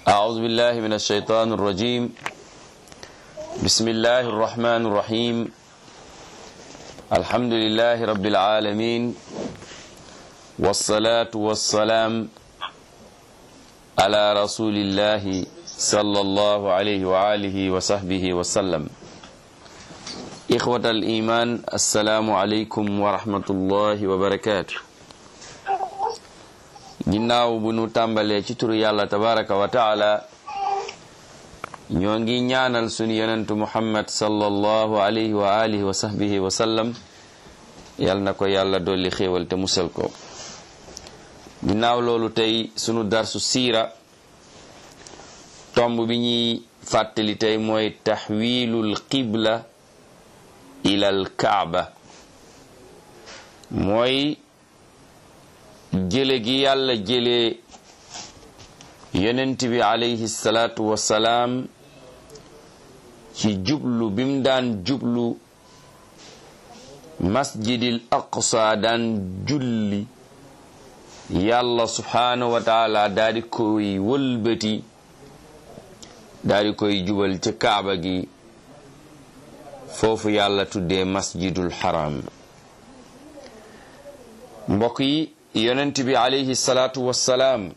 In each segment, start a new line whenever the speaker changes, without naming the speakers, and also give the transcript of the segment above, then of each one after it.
أعوذ بالله من الشيطان الرجيم بسم الله الرحمن الرحيم الحمد لله رب العالمين والصلاة والسلام على رسول الله صلى الله عليه وآله وصحبه وسلم إخوة الإيمان السلام عليكم ورحمة الله وبركاته ginnaaw bu nu tàmbalee ci turu yàlla tabaraka wa taala ñoo ngi ñaanal sunu yonentu muhammad sallallahu alayhi wa alihi wa sahbihi wa sallam yal na ko yàlla dolli xéewal te musal ko ginnaaw loolu tey sunu darsu siira tomb bi ñuy fàttali tey mooy taxwiilul qibla ilal kaaba mooy jële gi yàlla jële yonent bi alayhi salaatu wasalaam ci jublu bim daan jublu masjidil aqsa daan julli yàlla subhaanahu wa taala daa di koy wëlbati daa di koy jubal ci kaaba gi foofu yàlla tuddee masjidul haram mbokk yi yonent bi alayhi salaatu wassalaam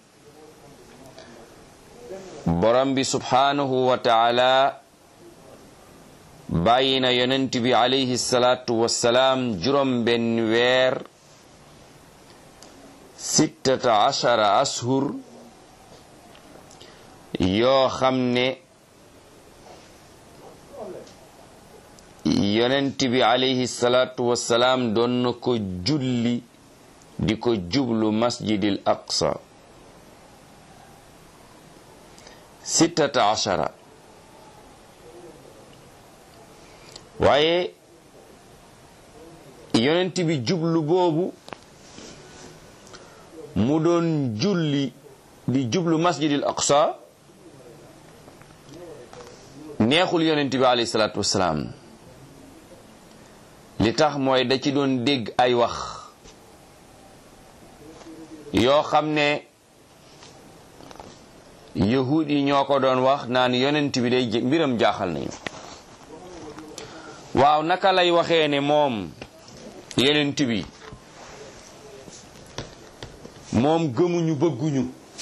borom bi subhaanahu wa taala bàyyi na yonent bi alayhi salaatu wassalaam juróom benn weer sittata ashara ashur yoo xam ne yonent bi alayhi salaatu wassalaam doon na ko julli di ko jublu masjidil aqsa sittata ashara waaye yonent bi jublu boobu mu doon julli di jublu masjidil aqsa neexul yonent bi alayhi salaatu wassalaam li tax mooy da ci doon dégg ay wax yoo xam ne yahud yi ñoo ko doon wax naan yonent bi day mbiram jaaxal nañu waaw naka lay waxee ne moom yonent bi moom gëmuñu bëgguñu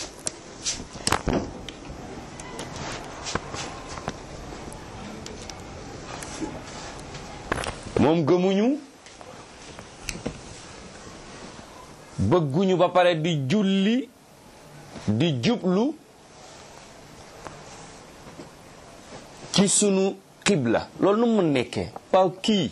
moom gëmuñu bëgguñu ba pare di julli di jublu ci sunu xibla loolu nu mu nekkee waaw kii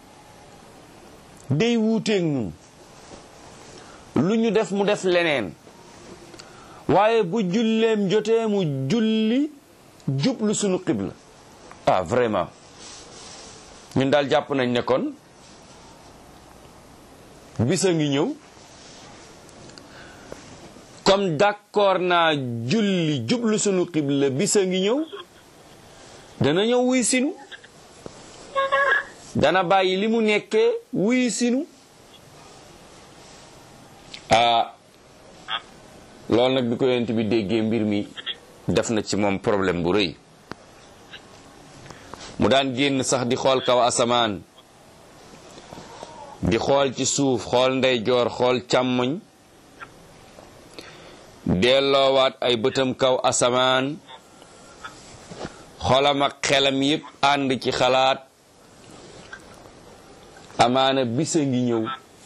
day wuuteeg ñun lu ñu def mu def leneen waaye bu julleem jotee mu julli jublu sunu xibla ah vraiment ñun daal jàpp nañ ne kon bisa ngi ñëw comme d'accord naa julli jublu sunu xibla bisa ngi ñëw dana ñëw wuy sinu dana bàyyi li mu nekkee wuy sinu ah loolu nag bi ko yonent bi déggee mbir mi def na ci moom problème bu rëy mu daan génn sax di xool kaw asamaan di xool ci suuf xool ndeyjoor xool càmmoñ delloowaat ay bëtam kaw asamaan xolam ak xelam yépp ànd ci xalaat amaana bisa ngi ñëw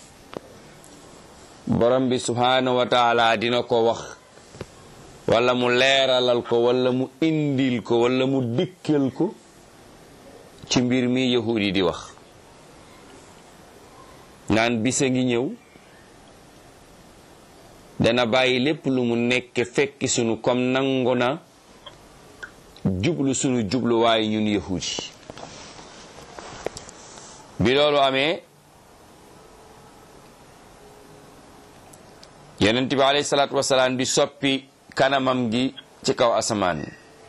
borom bi subhaanahu wa taala dina ko wax wala mu leeralal ko wala mu indil ko wala mu dikkal ko ci mbir mi yahud yi di wax naan bisa ngi ñëw dana bàyyi lépp lu mu nekk fekki sunu comme nangu na jublu sunu jubluwaay ñun yahud yi bi loolu amee yonent bi alayhi salaatu wasalaam di soppi kanamam gi ci kaw asamaan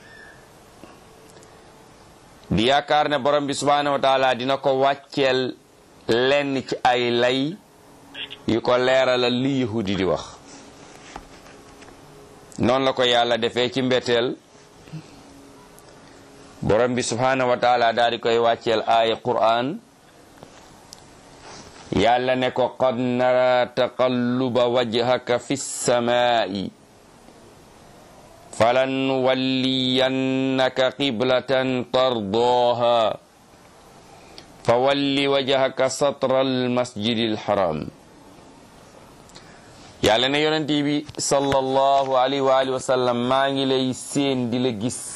di yaakaar ne borom bi subhaanahu wa taala dina ko wàcceel lenn ci ay lay yu ko leeralal li yahudi di wax noonu la ko yàlla defee ci mbetteel borom bi subhanahu wa taala daal di koy wàcceel aaya qur'an yàlla ne ko qad nara taqalluba wajhaka fi ssamaa'i falan walliyannaka qiblatan tardaaha fa walli wajhaka satra almasjidi alharam yàlla ne yonent bi sallallahu alayhi wa alihi wa sallam maa ngi lay séen di la gis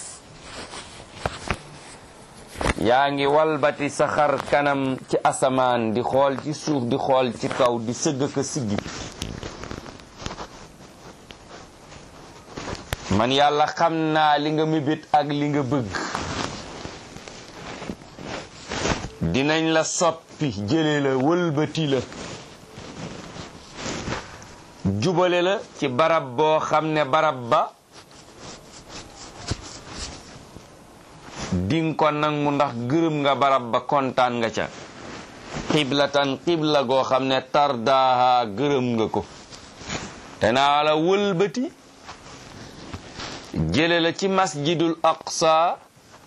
yaa ngi walbati sa xar kanam ci asamaan di xool ci suuf di xool ci kaw di sëgg ka siggi man yàlla xam naa li nga mébét ak li nga bëgg dinañ la soppi jële la wëlbati la jubale la ci barab boo xam ne barab ba dinga ko nangu ndax gërëm nga barab ba kontaan nga ca xiblatan xibla goo xam ne tardaaha gërëm nga ko danaa la wëlbati jële la ci masjidul aqsa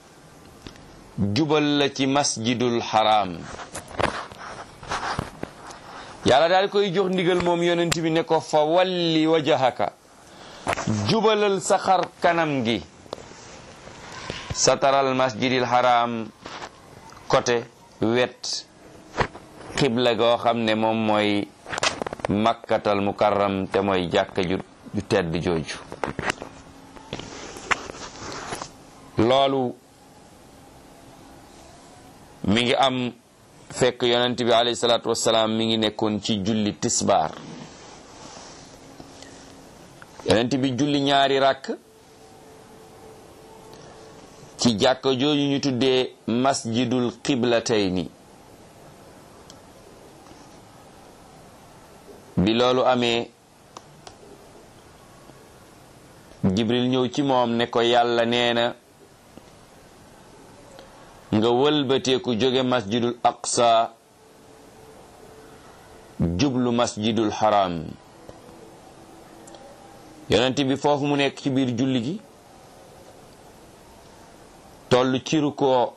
jubal la ci masjidul haram yàlla daal koy jox ndigal moom yonent bi ne ko fa walli wajahaka jubalal sa xar kanam gi sataral masjidil haram côté wet xibla goo xam ne moom mooy makkatal mukarram te mooy jàkka ju ju tedd jooju loolu mi ngi am fekk yonent bi alayhi salaatu wassalaam mi ngi nekkoon ci julli tisbaar yonent bi julli ñaari rakk ci jàkka jooju ñu tuddee masjidul qiblatayni bi loolu amee jibril ñëw ci moom ne ko yàlla nee na nga wëlbateeku jóge masjidul aqsa jublu masjidul haram yonent bi foofu mu nekk ci biir julli gi toll ci rukkoo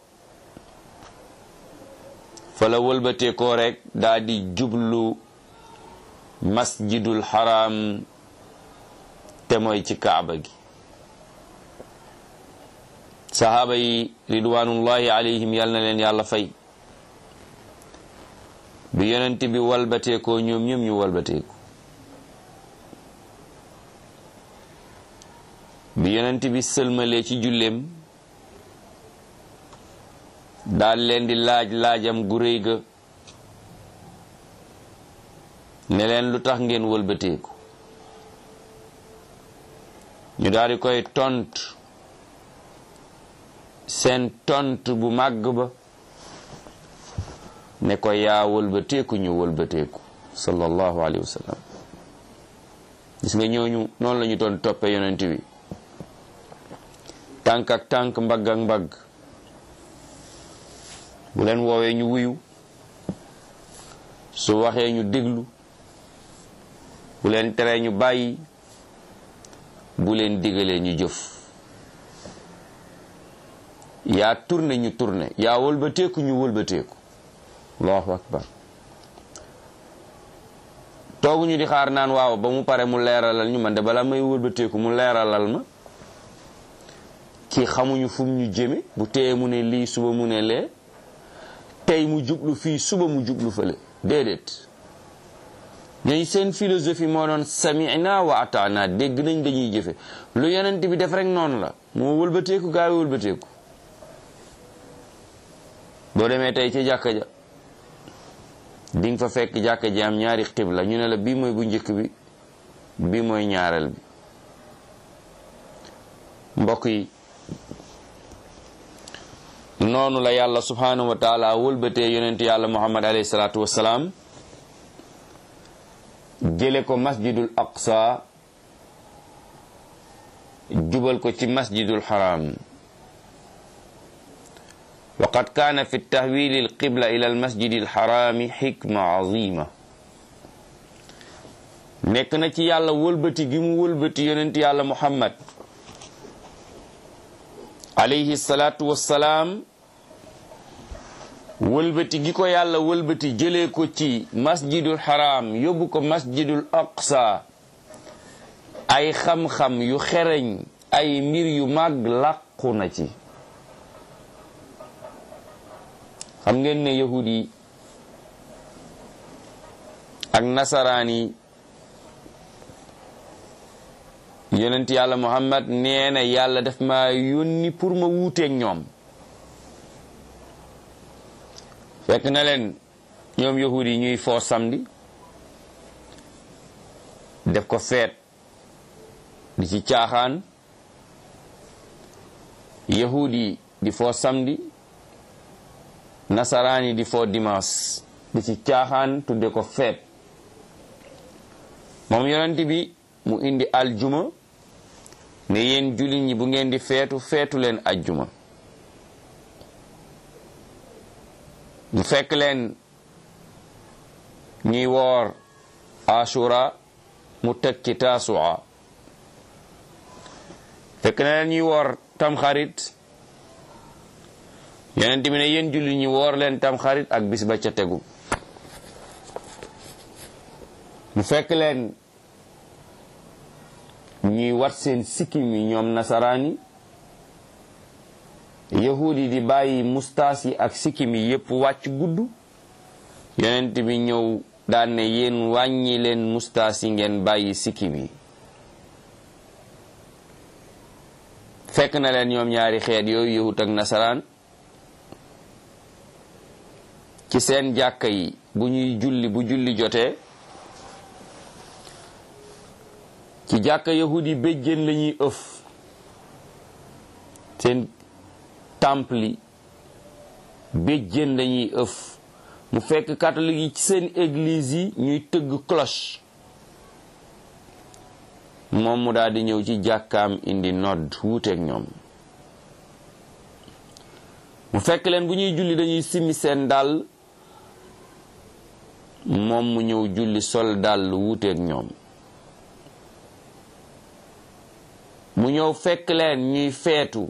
fa la wëlbateekoo rek daa di jublu masjidul haram te mooy ci kaaba gi sahaaba yi ridwanullahi alayhim yal na leen yàlla fay bi yonent bi walbateekoo ñoom ñoom ñu walbateeku bi yonent bi sëlmalee ci julleem daal leen di laaj laajam gu réy ga ne leen lu tax ngeen walbateeku ñu daal di koy tontu seen tont bu màgg ba ne ko yaa wëlbateeku ñu wëlbateeku sallallahu alayhi wa sallam gis nga ñooñu noonu la ñu doon toppe yonent bi tànk ak tànk mbagg ak mbagg bu leen woowee ñu wuyu su waxee ñu déglu bu leen teree ñu bàyyi bu leen digalee ñu jëf yaa tourné ñu tourné yaa wëlbateeku ñu wëlbateeku allahu akbar tooguñu di xaar naan waaw ba mu pare mu leeralal ñu man de bala may wëlbateeku mu leeralal ma kii xamuñu fu mu ñu jëme bu teye mu ne lii suba mu ne lee tey mu jublu fii suba mu jublu fële déedéet ñooñu seen philosophie moo doon sami'na wa ata'na dégg nañ dañuy jëfe lu yonent bi def rek noonu la moo wëlbateeku gaa yi wëlbateeku boo demee tey ci jàkka ja di nga fa fekk jàkka ji am ñaari xibla ñu ne la bii mooy bu njëkk bi bii mooy ñaareel bi mbokk yi noonu la yàlla subhanahu wa taala wëlbatee yonent yàlla muhammad alayhi salaatu wassalaam jële ko masjidul aqsa jubal ko ci masjidul haram وقد كان في التحويل القبلة إلى المسجد الحرام حكمة عظيمة nekk na ci yàlla wëlbati gi mu wëlbati yonent yàlla muhammad alayhi salaatu wassalaam wëlbati gi ko yàlla wëlbati jëlee ko ci masjidul haram yóbbu ko masjidul aqsa ay xam-xam yu xereñ ay mbir yu màgg làqu na ci xam ngeen ne yahud yi ak nasaraan yi yonent yàlla muhammad nee na yàlla daf ma yónni pour ma wuuteeg ñoom fekk na leen ñoom yahud yi ñuy foo samedi def ko feet di ci caaxaan yahud yi di foo samedi nasaraan yi di foo dimanche di ci caaxaan tudde ko feet moom yonent bi mu indi aljuma ne yéen jullit ñi bu ngeen di feetu feetu leen ajjuma mu fekk leen ñuy woor ashura mu teg ci taasua fekk na leen ñuy woor tamxarit yonent bi ne yéen jullit ñi woor leen tamxarit ak bis ba ca tegu mu fekk leen ñuy wat seen sikkim yi ñoom nasaraan yi yahud yi di bàyyi mustaas yi ak sikkim yi yépp wàcc gudd yonent bi ñëw daan ne yéen wàññi leen mustaas yi ngeen bàyyi sikkim yi fekk na leen ñoom ñaari xeet yooyu yahud ak nasaraan ci seen jàkka yi bu ñuy julli bu julli jotee ci jàkka yahud yi béjjén lañuy ëf seen temple yi béjjén lañuy ëf mu fekk catholique yi ci seen église yi ñuy tëgg cloche moom mu daal di ñëw ci jàkkaam indi nodd wuuteeg ñoom mu fekk leen bu ñuy julli dañuy simmi seen dàll moom mu ñëw julli sol dàll wuuteeg ñoom mu ñëw fekk leen ñuy feetu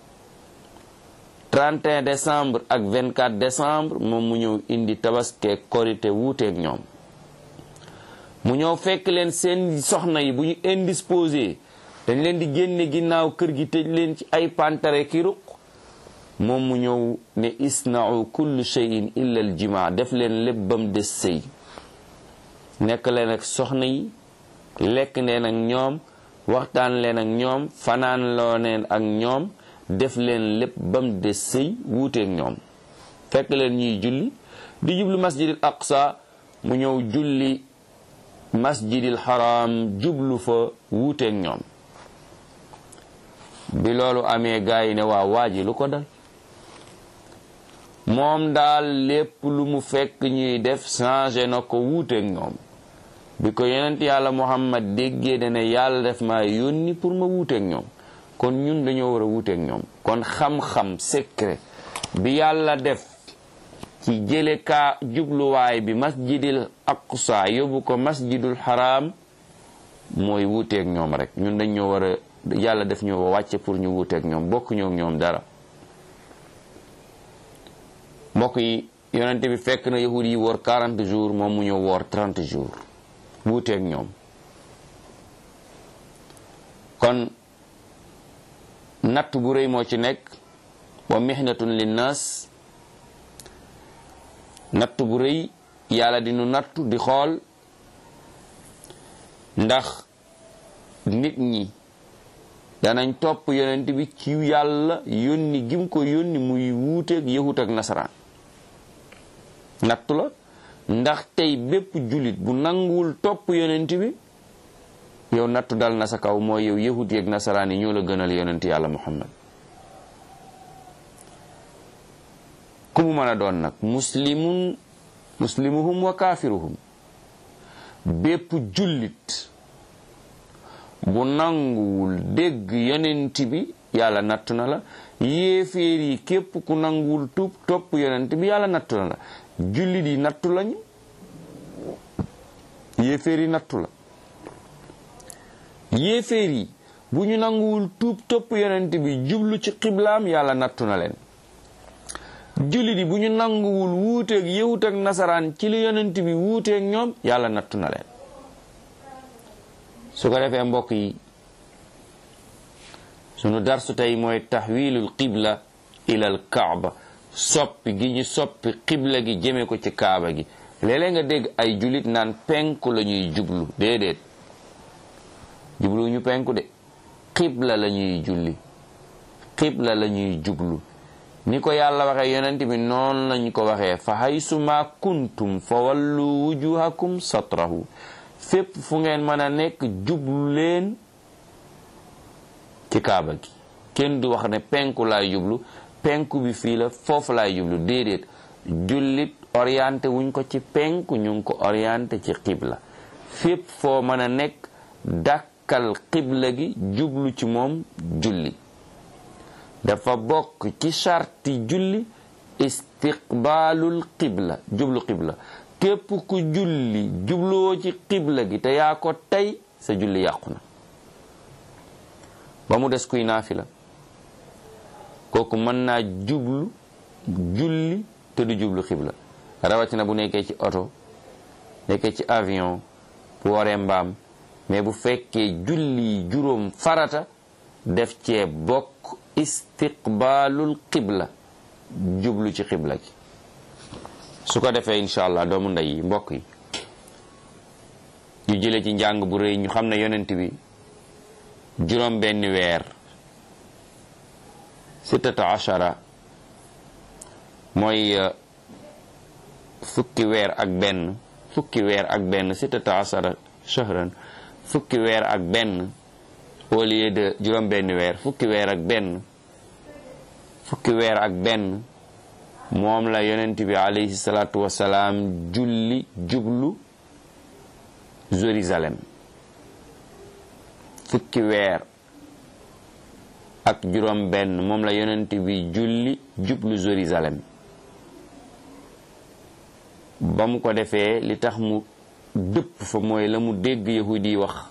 31 décembre ak 24 décembre moom mu ñëw indi tabaske korite wuuteeg ñoom mu ñëw fekk leen seen soxna yi bu ñu indisposé dañ leen di génne ginnaaw kër gi tëj leen ci ay pantare ki ruq moom mu ñëw ne isna'u kullu shay'in illa al jima def leen lépp bam des sëy nekk leen ak soxna yi lekk leen ak ñoom waxtaan leen ak ñoom fanaan loo leen ak ñoom def leen lépp bam des sëy wuuteeg ñoom fekk leen ñuy julli di jublu masjidil aqsa mu ñëw julli masjidil haram jublu fa wuuteeg ñoom bi loolu amee gaa yi ne waa waaji lu ko dal moom daal lépp lu mu fekk ñuy def changé na ko wuuteeg ñoom bi ko yonent yàlla muhammad déggee dana yàlla def ma yónni pour ma wuuteeg ñoom kon ñun dañoo war a wuuteeg ñoom kon xam-xam secret bi yàlla def ci jële kaa jubluwaay bi masjidil aqsa yóbbu ko masjidul haram mooy wuuteeg ñoom rek ñun dañoo war a yàlla def ñu wàcce pour ñu wuuteeg ñoom bokk ñoo ñoom dara mbokk yi yonente bi fekk na yahud yi woor 40 jours moom mu ñëw woor 30 jours wuuteeg ñoom kon natt bu rëy moo ci nekk wa mihnatun linnas natt bu rëy yàlla di nu nattu di xool ndax nit ñi danañ topp yonent bi ci yàlla yónni gim ko yónni muy wuuteeg yahut ak nasaraan nattu la ndax tey bépp jullit bu nanguwul topp yonent bi yow nattu dal na sa kaw mooy yow yahut yeeg nasaraan yi ñoo la gënal yonent yàlla muhammad ku mu mën a doon nag muslimun muslimuhum wa kaafiruhum bépp jullit bu nanguwul dégg yonent bi yàlla nattu na la yéeféer yi képp ku nanguwul tuub topp yonent bi yàlla nattu na la jullit yi nattu lañu yéeféer yi nattu la yéeféer yi bu ñu nanguwul tuub topp yonent bi jublu ci xiblaam yàlla nattu na leen jullit yi bu ñu nanguwul wuuteeg yëwut ak nasaraan ci li yonent bi wuuteeg ñoom yàlla nattu na leen su ko defee mbokk yi sunu darsu tey mooy taxwilul qibla ilal kaaba soppi gi ñu soppi qibla gi jëme ko ci kaaba gi léeg-léeg nga dégg ay jullit naan penku la ñuy jublu déedéet jublu ñu penku de qibla la ñuy julli qibla la ñuy jublu ni ko yàlla waxee yonent bi noonu lañ ko waxee fa haysuma kuntum fa wallu wujuhakum satrahu fépp fu ngeen mën a nekk jublu leen ci kaaba gi kenn du wax ne penku laay jublu penku bi fii la foofu laay jublu déedéet jullit orienté wuñ ko ci penku ñu ngi ko orienté ci xibla fépp foo mën a nekk dàkkal xibla gi jublu ci moom julli dafa bokk ci sarti julli istiqbaalul xibla jublu xibla képp ku julli jubluwoo ci xibla gi te yaa ko tey sa julli yàqu na ba mu des kuy naafila kooku mën naa jublu julli te du jublu xibla rawatina bu nekkee ci oto nekkee ci avion bu waree mbaam mais bu fekkee julli juróom farata def cee bokk istiqbaalul xibla jublu ci xibla gi su ko defee incha allah doomu ndey yi mbokk yi ñu jële ci njàng bu rëy ñu xam ne yonent bi juróom benn weer sittata ashara mooy fukki weer ak benn fukki weer ak benn sittata ashara shahran fukki weer ak benn au lieu de juróom benn weer fukki weer ak benn fukki weer ak benn moom la yonent bi alayhi salaatu wasalaam julli jublu Jérusalem fukki weer ak juróom benn moom la yonent bi julli jublu Jérusalem ba mu ko defee li tax mu dëpp fa mooy la mu dégg yahudi yi wax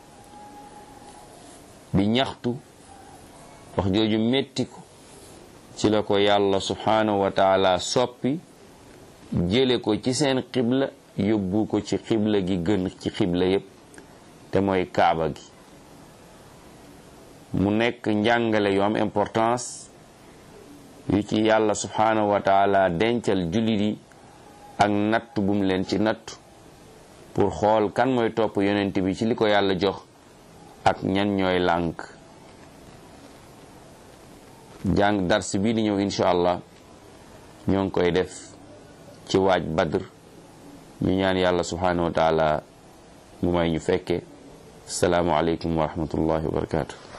di ñaxtu wax jooju metti ko ci la ko yàlla subhanahu wa taala soppi jële ko ci seen xibla yóbbu ko ci xibla gi gën ci xibla yépp te mooy kaaba gi mu nekk njàngale yu am importance yu ci yàlla subhanahu wa taala dencal jullit yi ak natt bu mu leen ci natt pour xool kan mooy topp yonent bi ci li ko yàlla jox ak ñan ñooy lànk jàng dars bii di ñëw incha allah ñoo ngi koy def ci waaj badr ñu ñaan yàlla subhanahu wa taala mu may ñu fekke asalaamu aleykum wa rahmatullahi wa barakatuh